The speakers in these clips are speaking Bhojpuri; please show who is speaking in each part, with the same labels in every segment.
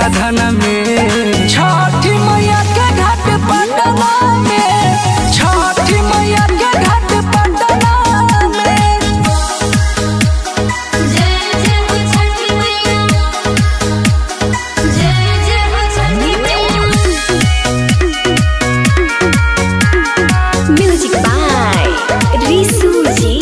Speaker 1: साधना में छठी मैया के घाट पटना में छठी मैया के घाट पटना में
Speaker 2: जय जय हो छठी मैया जय जय हो छठी मैया
Speaker 3: Music by Risu Ji.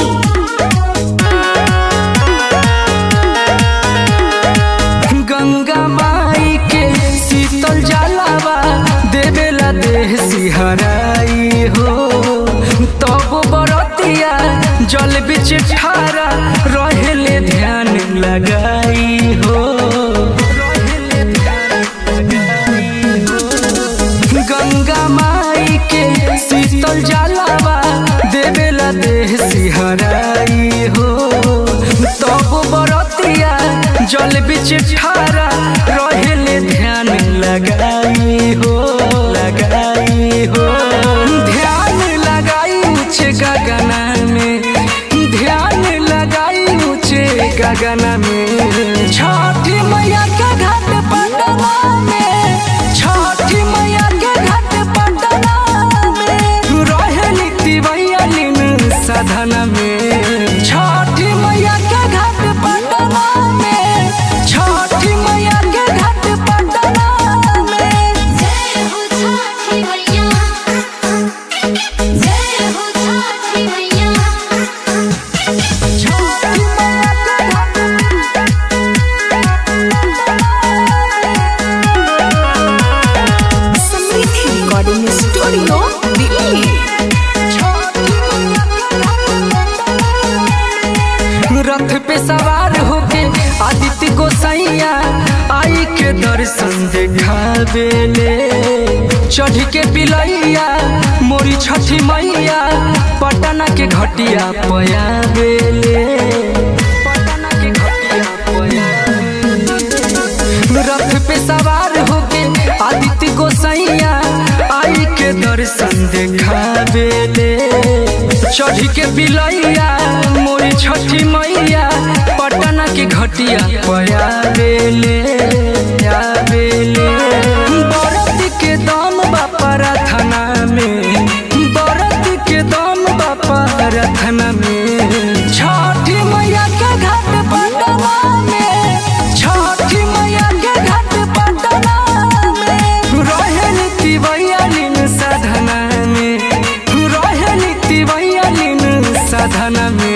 Speaker 1: Ganga माई के शीतल जलावा देवेला देह सिहराई हो तब बरतिया जल बिच ठारा रहेले ध्यान लगाई हो रहेले ध्यान लगाई हो। गंगा माई के शीतल जलावा देवेला देह सिहराई हो तब बरतिया जल बिच ठारा रहेले ध्यान लगाई हो लगाई हो ध्यान लगाई ऊंचे गगना में ध्यान लगाई ऊंचे गगना में छठी मैया के घाट पटना में छठी मैया के घाट पटना में रहेली तिवैया लीन साधना में छठी मैया के घाट पटना में छठी मैया के घाट पटना में
Speaker 2: जय हो छठी मैया जय हो छठी मैया
Speaker 1: छठी मैया के घाट
Speaker 3: Samriddhi Recording Studio, Delhi.
Speaker 1: रथ पे सवार होके आदित्य गोसैया आई के दर्शन देखावेले चढ़ के पिलैया मोरी छठी मैया पटना के घटिया पयावेले पटना के घटिया पयावेले रथ पे सवार होके आदित्य गोसैया आई के दर्शन देखावेले चढ़ के बिलैया मोरी छठी मैया पटना के घटिया पयावेले आवेले बरत के दम बापा रथना में बरत के दम बापा रथना में छठी मैया के घाट पटना में छठी मैया के घाट पटना में रहेल तिवैया लीन साधना में रहेल तिवैया लीन साधना में